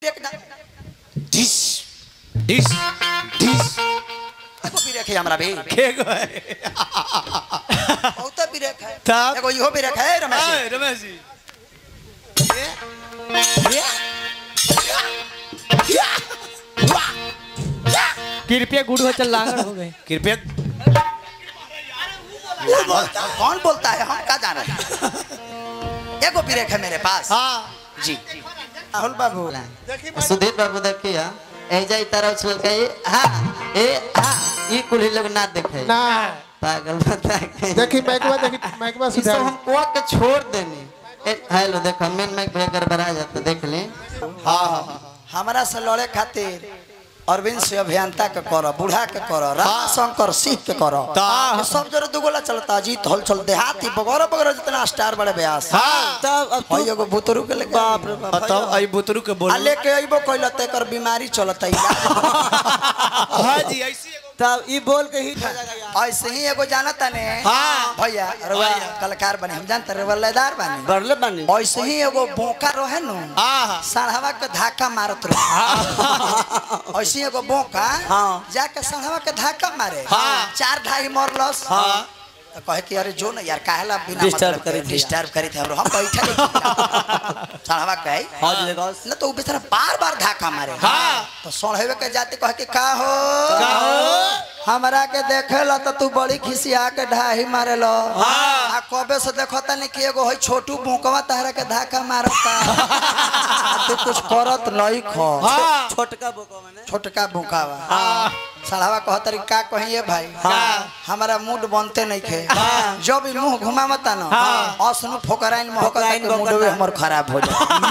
एक ना dish dish dish एगो भी रखे हमरा बे के गए बहुत भी रखे तब? एगो इहो भी रखे रमेश हाय रमेश जी कृपया गुड़ हो चल लांगड़ हो गए कृपया कौन बोलता है हम क्या जान रहे हैं एगो भी रखे मेरे पास हाँ जी राहुल बाबू सुधीर बाबू देखिए एजा तरह उछल के ये, हाँ ए हाँ ये कुली लोग ना देखे ना पागल बता के देखी मैकवा देखी मैकवा इसको सुधार हम कुआ के छोड़ देनी ए, हेलो देखो मेन मैक भैया गड़बड़ा जाता देख ले हमारा से लड़े खातिर अरविंद से अभियंता के करो बूढ़ा के करो रामा शंकर सिंह के करो ता- ये सब जरा दुगोला चलता जीत हल चल देहाती बगौरव बगौरव जितना स्टार बड़े ब्यास हाँ तब अब हई एगो बुतरू के लेके बाप रे बाप बताओ आई बुतरू के आ बोलो लेके अइबो कइला त एकर बीमारी चलता हाँ जी ऐसी एगो तब ई बोल के हिट हो जाएगा यार ऐसे ही एगो जानता ने हाँ। भैया रउआ कलाकार बने हम जानते रउआ लयदार बने बरले बनी ऐसे ही एगो बोका रहे नु हाँ साढ़वा के धाका मारत रहे ऐसे ही एगो बोका हाँ। जाके साढ़वा के धाका मारे हाँ। चार ढाई मरलस हाँ। तो कहे कि अरे जो ना यार काहेला बिना Disturb मतलब करी के थी। डिस्टर्ब करी थे हम बैठे साढ़वा कहे हाँ जी देखो न तो उ बेचारा बार बार धाका मारे हाँ। तो सोढ़ेवे के जाते कहे कि का हो हमरा के देखे ला तो तू बड़ी खिसिया के ढाही मारे लो हाँ। आ कबे से देखता नहीं कि एगो है छोटू भूकवा तहरा के धाका मारता आ तू कुछ करत नहीं खो हाँ छोटका बोको मैंने छोटका भूकावा हाँ सड़ावा कहत रही का कहिए भाई हाँ। हमारा मूड बनते नहीं खे हाँ। जब भी मुंह घुमावता ना हाँ। असनु फोकराइन मोहकता फोकराइन के मूड मोहकता। हमर खराब हो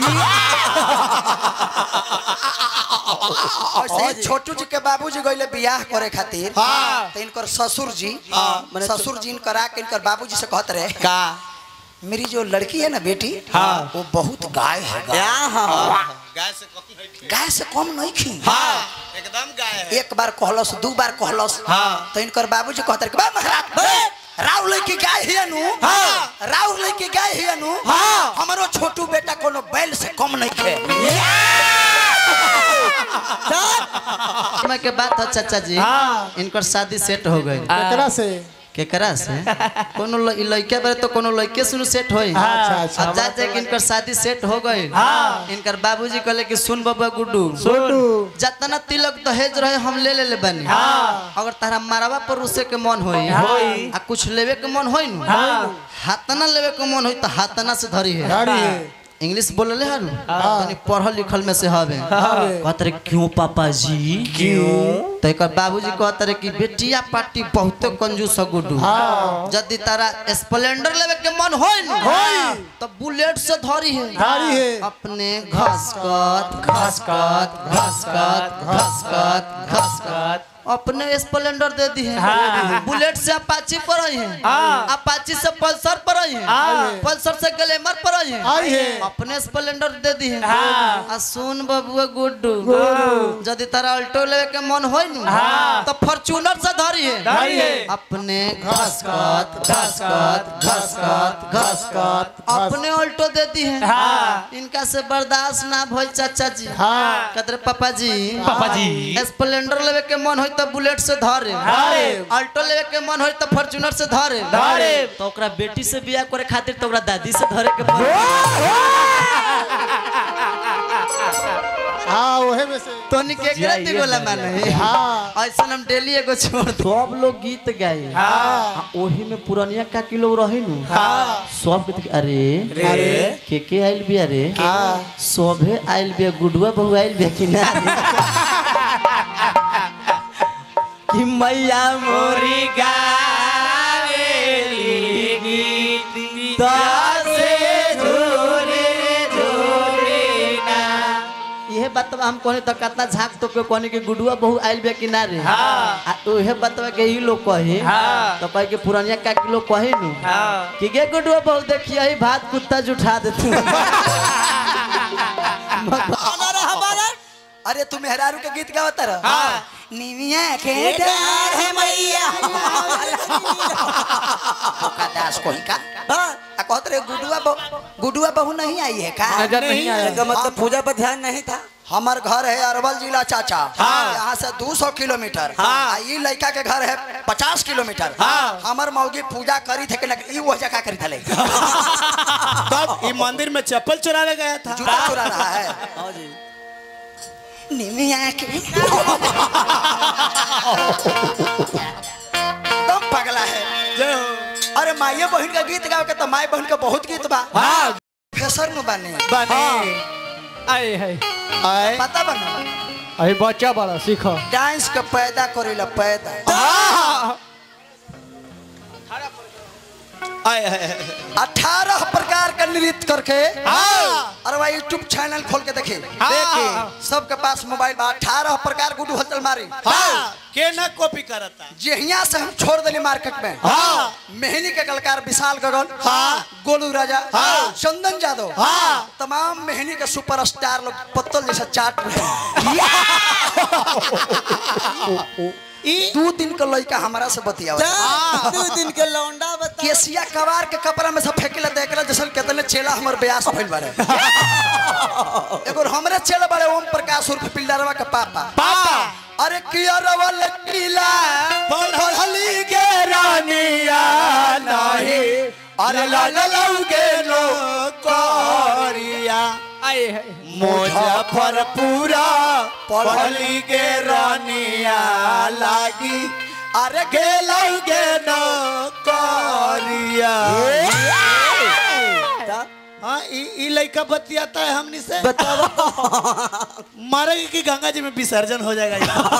जाए ऐसे ही छोटू जी के बाबूजी गइले बियाह करे खातिर हाँ। तो इनकर ससुर जी हाँ। माने ससुर जी इनकर आके इनकर बाबूजी से कहत रहे का मेरी जो लड़की है ना बेटी हाँ। वो बहुत गाय है गाय। गाय से कम नहीं गाय से कम नहीं खी हाँ एकदम गाय है एक बार कहलस दू बार कहलस हाँ। तो इनकर बाबूजी कहते रहे, "बा महाराज बे, राव लड़की गाय है नु हाँ। राव लड़की गाय है नु हाँ। हमरो छोटू बेटा कोनो बैल से कम नहीं खे समय के बात है चाचा जी हाँ। इनकर शादी सेट हो गई केकरा से केकरा से कोनो ल- ई लड़के बारे तो कोनो लड़के सुन सेट होई अच्छा, अच्छा। अब जा जा के इनकर शादी सेट हो गई हाँ। इनकर बाबूजी कहले कि सुन बबुआ गुड्डू गुड्डू जतना तिलक दहेज रहे हम ले ले ले बनी हाँ। अगर तारा मारवा पर उसे के मन होई होई। आ कुछ लेवे के मन होई नु हाँ। हाथना लेवे के मन होई तो हाथना से धरी है गाड़ी है इंग्लिश बोलले हरु तनी पढ़ल लिखल में से हवे हवे। कहत रे क्यों पापा जी क्यों तो एकर बाबूजी कहत रहे कि बेटिया पार्टी बहुत कंजूस है गुड्डू हाँ। यदि तारा स्प्लेंडर लेवे के मन होई न होई। तो बुलेट से धरी है गाड़ी है अपने घसकत घसकत घसकत घसकत घसकत अपने स्प्लेंडर दे दी है हाँ। बुलेट से अपाची पर आई है हाँ। अपाची से पल्सर पर आई है हाँ। पल्सर से ग्लैमर पर आई है आई है अपने स्प्लेंडर दे दी है हाँ। आ सुन बबुआ गुड्डू गुड्डू। यदि तारा अल्टो लेवे के मन होई नु हाँ। तो फॉर्च्यूनर से धरी है धरी है। अपने घसकत घसकत घसकत घसकत अपने अल्टो दे दी है हाँ। इनका से बर्दाश्त ना भइल चाचा जी हाँ कहते रहे, पापा जी पापा जी। स्प्लेंडर लेवे के मन होई तो बुलेट से धरे धरे। अल्टो लेवे के मन होई तो फॉर्च्यूनर से धरे धरे। तो ओकरा बेटी से बियाह करे खातिर तो ओकरा दादी से धरे के पड़े हाँ ओहे में से तोनी के एकरा जाइए दिगोला दादा। माने हाँ ऐसा हम डेली एगो छोड़ दो सब लोग गीत गाए हाँ। ओही में पुरनिया का किलो रहे नु हाँ। सब गीत अरे अरे। के के आइल बिया रे हाँ। सभे आइल बिया गुडुआ बहु आइल बिया कि ना कि मैया मोरी गावेली गीत दसे झोरे झोरे ना इहे बतवा हम कहनी तो कितना झाक तो के कहनी कि गुडुआ बहु आइल बिया कि ना रे हाँ। आ उहे बतवा के ही लोग कहे हाँ। तो कहे कि पुरनिया का के लोग कहे नु हाँ। कि गे गुडुआ बहु देखिए ही भात कुत्ता जुठा देतू अरे तू मेहरारू के गीत गावता रह हाँ। निमिया के डार है मैया का दास कोई का आ कहत रे गुडुआ बहु गुडुआ बहु नहीं आई है का नजर नहीं आया इसका मतलब पूजा पर ध्यान नहीं था हमार घर है अरवल जिला चाचा हाँ। यहाँ से 200 किलोमीटर हाँ। आ ई लड़का के घर है 50 किलोमीटर हाँ। हमार मौगी पूजा करी थे कि ना ई वो जगह करी थले तब ये मंदिर में चप्पल चुराने गया था जूता चुरा रहा है निमिया के दम पगला है जय हो अरे माये बहन का गीत गाओ के तो माई बहन का बहुत गीत बा हाँ फेसर नु बने बने आए है आए पता बना अरे बच्चा बड़ा सीख डांस के पैदा करेला पैदा आए आए, आए। अठारह प्रकार का नृत्य करके हाँ। अरे भाई यूट्यूब चैनल खोल के देखे हाँ। देखे सबके पास मोबाइल बा अठारह प्रकार गुडू हलचल मारी हाँ के ना कॉपी करता जेहिया से हम छोड़ देली मार्केट में हाँ। मेहनी के कलाकार विशाल गगन हाँ। गोलू राजा हाँ। चंदन यादव हाँ। तमाम मेहनी के सुपरस्टार लोग पत्तल जैसा चाट रहे ई दू दिन का लड़का हमारा से बतिया दू दिन के लौंडा बता केसिया कबार के कपड़ा में सब फेंकेला देखेला जैसे कितने चेला हमर ब्यास भइल बारे एगो हमरे चेला बारे ओम प्रकाश उर्फ पिल्लरवा के पापा पापा अरे किया रवल किला पढ़ली के रानिया नहीं अरे लगलौगे नो कोरिया आए है मुजफ्फरपुरा पढ़ली के रानिया लागी अरे गेलौगे नो कोरिया हाँ ई ई लड़का बतियाता है हमनी से मारेगी कि गंगा जी में विसर्जन हो जाएगा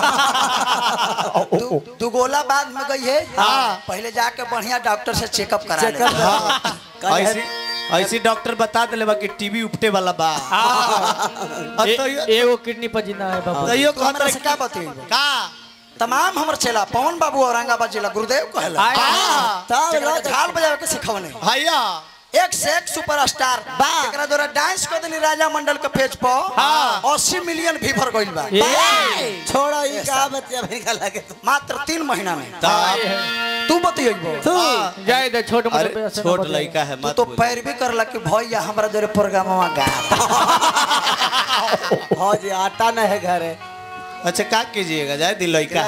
दु- दुगोला बाद में गई है हाँ। पहले जाके बढ़िया डॉक्टर से चेकअप करा ले ऐसी ऐसी डॉक्टर बता दिले बा कि टीबी उपटे वाला बा अब तो ये- एगो किडनी पर जिंदा है बाबू तैयो तो हमरा से कहता का बतई का तमाम हमर चेला पवन बाबू औरंगाबाद जिला गुरुदेव कहला आए हाँ। जेकरा के झाल बजावे के सिखवने भैया एक से एक सुपरस्टार बा जेकरा द्वारा डांस कर देनी राजा मंडल के पेज पर हाँ। 80 मिलियन व्यूवर गइल बा छोड़ो ई का बतिया भाई का लगे तू मात्र तीन महीना में आए है तू बतियबो हाँ। जाए दे छोट मोटे अरे पैसे न छोट बतियाए। लड़का है तू मत तो बोल। पैरवी करला कि भैया हमरा जरे प्रोग्रामवा गा हाँ जी आटा न है घरे अच्छा का कीजिएगा जाए दिल लड़का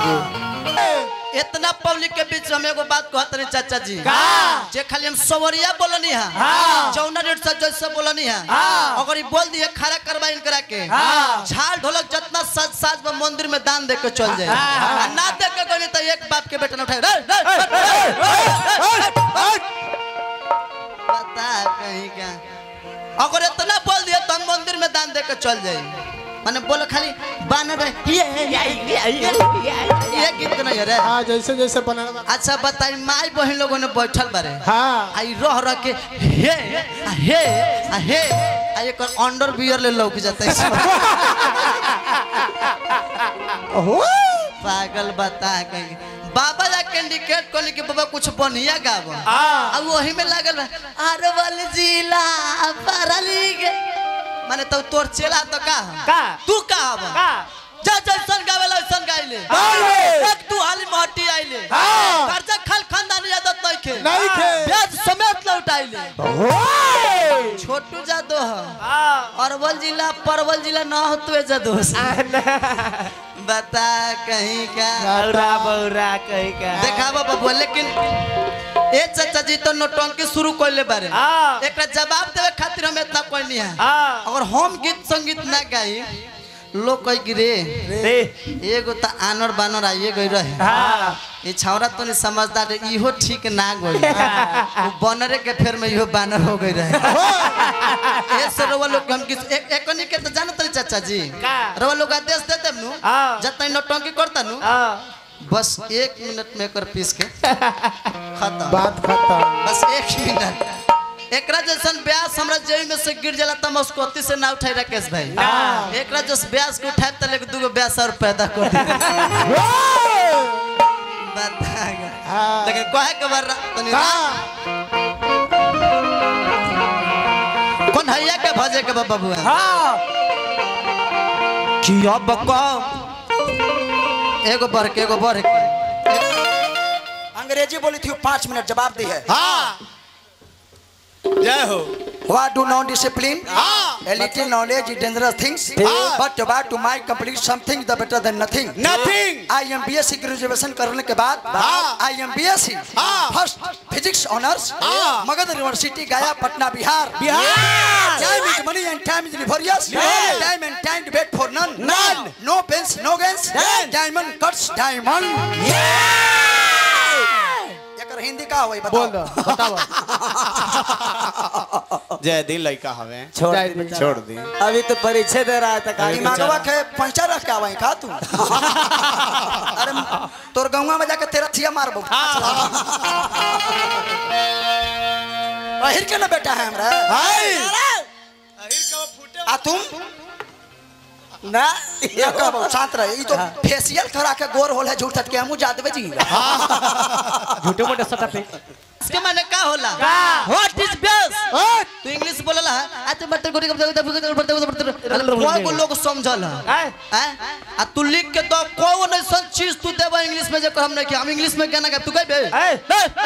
इतना पब्लिक के बीच में एगो बात कहत रही चाचा जी जे खाली हम सवरिया बोलनी है चौना रेट से जैसे बोलनी है अगर ई बोल दिए खड़ा करवा इनकरा के झाल ढोलक जितना साज साज में मंदिर में दान दे के चल जाए आ ना दे के गनी तो एक बाप के बेटा न उठाए रे, रे, रे, रे, रे, रे। बता कहीं क्या अगर इतना बोल दिए तो हम मंदिर में दान दे के चल जाए माने बोलो खाली बानर है, ये ये ये ये गीत नहीं है रे हाँ जैसे जैसे बना अच्छा बताई माई बहन लोगों ने बैठल बारे हाँ आई रह रह के हे आ हे आ हे आ एकर अंडर बियर ले लौक जाता है पागल बता कहीं बाबा जा कैंडिकेट कहली कि बाबा कुछ बढ़िया गाब आ वही में लागल बा अरवल जिला परली के माने तो तोर चेला तो का का? तू का हब का? जा जैसन गावेला वैसन गाइले गाइले। एक तू हाली महटी आइले हाँ। कर्जा खाल खानदानी आदत नहीं खे नहीं खे। ब्याज समेत लौटाइले छोटू जादो ह अरवल जिला परवल जिला न होतवे जादो से। बता कहीं का बौरा बौरा कहीं का देखा बाबा लेकिन ए चाचा जी तो नौटंकी शुरू कैले बारे हाँ। एकरा जवाब देवे खातिर हम इतना कोई नहीं है हाँ अगर हम गीत संगीत ना गाई लोग कह कि रे रे एगो त आनर बानर आइए गई रहे हाँ ये छौरा तो नहीं समझदार है इहो ठीक ना गई वो बनरे के फेर में इहो बानर हो गई रहे ए से रवा लोग हम किस एक एकनी के तो जानत नहीं चाचा जी का? रवा लोग आदेश दे देब नु हाँ। जतई नौटंकी करता नु हाँ बस एक मिनट में कर पीस के खत्म बात खत्म बस एक मिनट एकरा जैसन ब्यास हमरा जेई में से गिर जाला त मस्कोती से ना उठाई राकेश भाई एकरा जस ब्यास के उठाए त लेके दूगो ब्यास और पैदा कर दी बता गा। हाँ। लेकिन कहे के बार तनी हाँ। कौन हैया के भजे के बा बबुआ हाँ कि अब कम एगो बढ़ के एगो बढ़ के अंग्रेजी बोली थी पाँच मिनट जवाब दी है हाँ जय हो What do non discipline? हाँ A little knowledge is dangerous things, but to buy to my complete something the better than nothing. Nothing. I am BSc graduation करने के बाद I am BSc first physics honours Magadh university Gaya Patna Bihar Bihar. Time is money and time is laborious Yes. Time and time wait for none None. No pains no gains Yes. Diamond cuts diamond एकर हिंदी का होई बोल दो बताओ बताओ जय दिन लड़का हवे छोड़ जाए दे। बेचारा। छोड़ दी अभी तो परीक्षा दे रहा था काली दिमागवा के पंचर रख के आवाई का तू अरे तोर गौवा में जाके तेरा थिया मारबो अहिर के ना बेटा है हमरा आ तुम ना या कहबो शांत रह ई तो फेशियल करा के गोर होल है झूठ के हमू जा देबे जी झूठे मोटे सटा पे इसके माने का होला का? व्हाट इज बेस तू इंग्लिश बोलला आ तो बटर गोरी कोई को लोग समझल आय। हैं आ तू लिख के तो कौन ऐसा चीज तू देबा इंग्लिश में जे हम नहीं कि हम इंग्लिश में गाना गाब तू कहबे आय।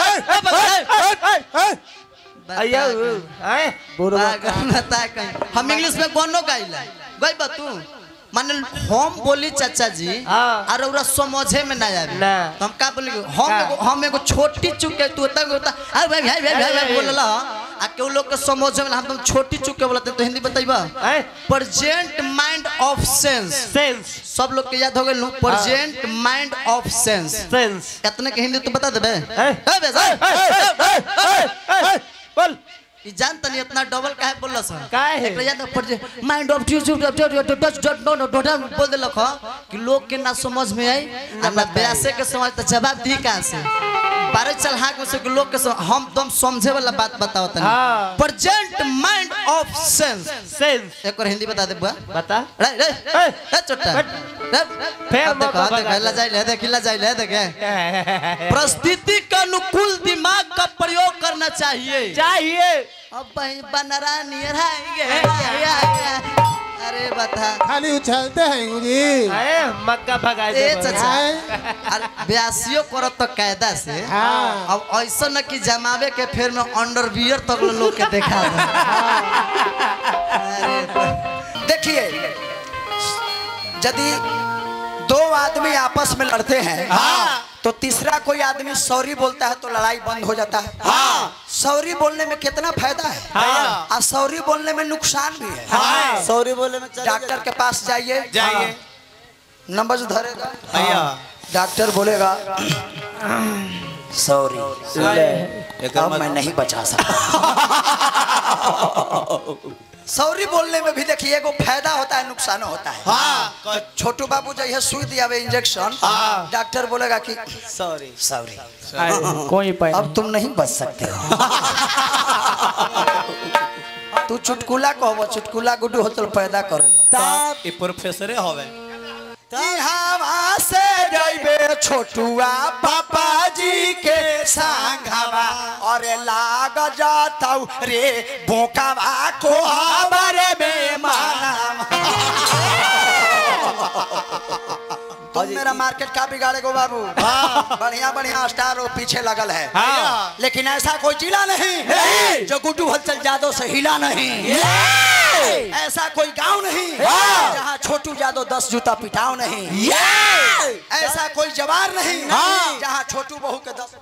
अయ్యా आय बता कहीं हम इंग्लिश में गानो गाइला गइबा तू माने हम बोली चाचा जी हाँ। और ओरा समझे में ना आवे ना। तो हम का बोली हम का? एगो हम एगो छोटी चुक के तू तक होता अरे भाई भाई भाई भाई भाई बोलला आ के लोग के समझे में हम तुम छोटी चुक के बोलते तो हिंदी बताइबा आय present mind of sense sense सब लोग के याद हो गेल present mind of sense sense कितने के हिंदी तू बता देबे आय। ए बे जा। बोल ई जान तनी इतना डबल काहे बोलला सर काहे? एकरा याद पड़ जे mind of to touch dot no no dot बोल देलक ह कि लोग के ना समझ में आई आ ना ब्यासे के समझ त जवाब दी कहां से बारह चल हाक में से कि लोग के सम- हम तुम समझे वाला बात बताओ तनी हाँ। Present mind of sense sense एक और हिंदी बता दे बुआ बता रे रे ए, ए चोटा हट। रे, फेर अब देखो मौका अब देखो भगा हिला जाइले देख हिला जाइले देखे परिस्थिति के अनुकूल दिमाग का प्रयोग करना चाहिए चाहिए अब भाई बनरा नियर आएंगे अरे बता खाली उछलते हैं जी आए मक्का भगाए ए दे चाचा हैं? अरे ब्यासियो करत तो कायदा से हाँ। अब ऐसा न कि जमावे के फिर में अंडरवियर तक लोग के देखा दे। अरे बा- देखिए यदि दो आदमी आपस में लड़ते हैं तो तीसरा कोई आदमी सॉरी बोलता है तो लड़ाई बंद हो जाता है सॉरी बोलने में कितना फायदा है और सॉरी बोलने में नुकसान भी है सॉरी बोले में चले डॉक्टर के पास जाइए जाइए नंबर जो धरेगा भैया डॉक्टर बोलेगा सॉरी एकर अब मत- मैं नहीं बचा सकता सॉरी बोलने में भी देखिए एगो फायदा होता है नुकसान होता है हाँ छोटू बाबू जो है सुई दिया हुआ इंजेक्शन डॉक्टर बोलेगा कि सॉरी सॉरी कोई पाए अब तुम नहीं बच सकते हो तू चुटकुला कहबो चुटकुला गुड्डू हो तो पैदा करो ये प्रोफेसरे हवे हवा से जइबे छोटुआ पापा जी के संगवा अरे लाग जाताऊ रे बोकावा को हमारे में माना तुम मेरा मार्केट का बिगाड़े गो बाबू बढ़िया बढ़िया स्टार वो पीछे लगल है हाँ। लेकिन ऐसा कोई जिला नहीं जो गुड्डू हलचल जादव से हिला नहीं ऐसा कोई गांव नहीं जहाँ छोटू जादव दस जूता पिटाओ नहीं ऐसा कोई जवार नहीं जहाँ छोटू बहू के दस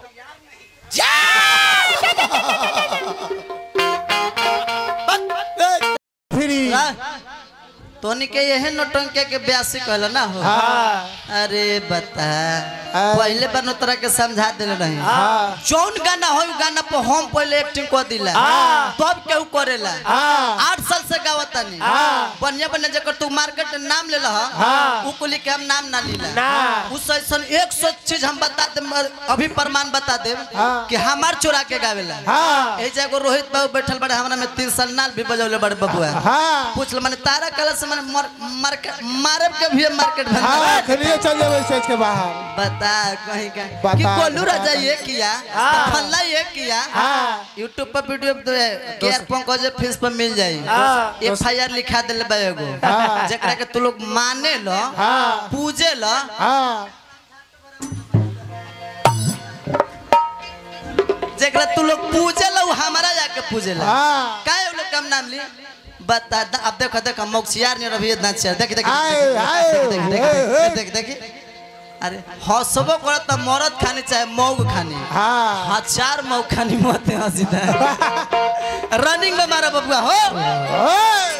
फ्री तोनी के यही नौटंके के ब्यासी कहला ना हो अरे बता पहले बार तोरा के समझा दिल रही जौन गाना हो उ गाना पर हम पहले एक्टिंग कर दिला तब केहू करेला आठ साल से गावतानी बढ़िया बढ़िया जकर तू मार्केट में नाम ले उ कुली के हम नाम ना लीला ना। उस ऐसा एक सौ चीज हम बता दे अभी प्रमाण बता दे कि हमार चोरा के गावेला ए जगह रोहित बाबू बैठल बड़े हमरा में तीन साल नाल भी बजौले बड़े बबुआ हाँ पूछ लो मैंने तारा कलर से मैंने मर, मार्केट मारे के भी मार्केट बंद हाँ खलिए चल जाओ स्टेज के बाहर बता कहीं का बता कि कोलू दो। राजा ये किया हाँ। फल्ला ये किया हाँ। यूट्यूब पर वीडियो केयर पंकज फीस पर मिल जाई हाँ। एफ आई आर लिखा दिल बा एगो हाँ। जेकरा के तू लोग माने लो हाँ। पूजे लो हाँ जेकरा तू लोग पूजे लो उ हमारा जाके पूजे लो हाँ काहे उ लोग कम नाम ली बता द- अब देखो देखो मौसियार ने रवि इतना अच्छा देख देख आए, देख आए, देख देख आए, देख देख देख अरे हंसबो करत त मरद खानी चाहे मौग खानी हाँ हजार मौग खानी मत हंसी रनिंग में मारा बबुआ हो ओए!